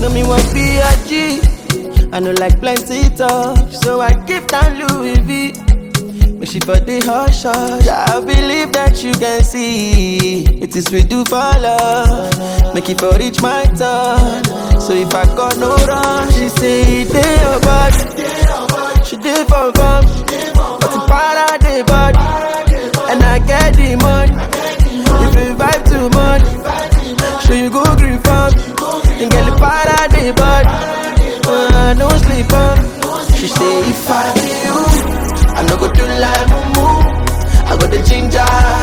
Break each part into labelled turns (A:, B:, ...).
A: No me want be a G. I know like plenty talk, so I give down Louis V. But she for the hush hush. I believe that you can see it is we do for love. Make it for reach my turn. So if I got no run, she say they your body. She did for fun, but the para the body, and I get the money. If you vibe too much, so you go green farm, and get the para the body. Uh, no sleep on. She say if I be you. I no go do like mumu. I got the ginger,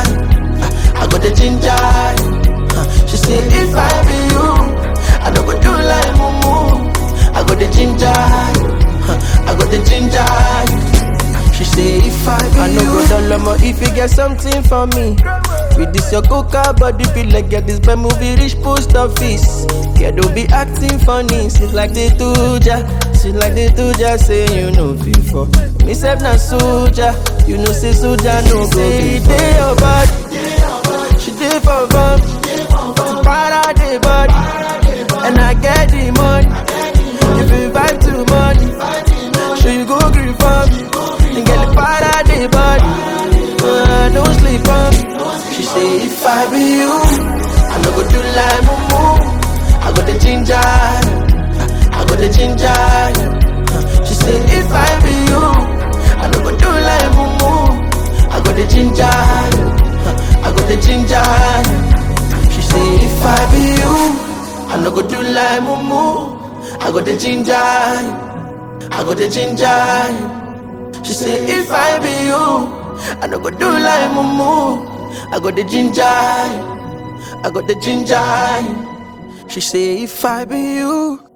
A: I got the ginger. Uh, She say if I be you, I no go do like mumu. I got the ginger, uh, I got the ginger. She say if I be I no go down low if you get something for me. With this your coca body feel like get this bad movie reach post office. Yeah, don't be acting funny. She's like the tuja, she like the tuja say you know before. Me self na soldier, you know say soldier no go say they your body. She did for fun, para the body, and I get the money. If you vibe too much, sure you go green for me, and get the para the body. Uh, no sleep on me. She say if I be you, I no go do like mumu. I got the ginger, I got the ginger. She say if I be you, I no go do like mumu. I got the ginger, I got the ginger. She say if I be you, I no go do like mumu. I got the ginger, I got the ginger. She say if I be you, I no go do like mumu. I got the ginger, I got the ginger. She say if I be you,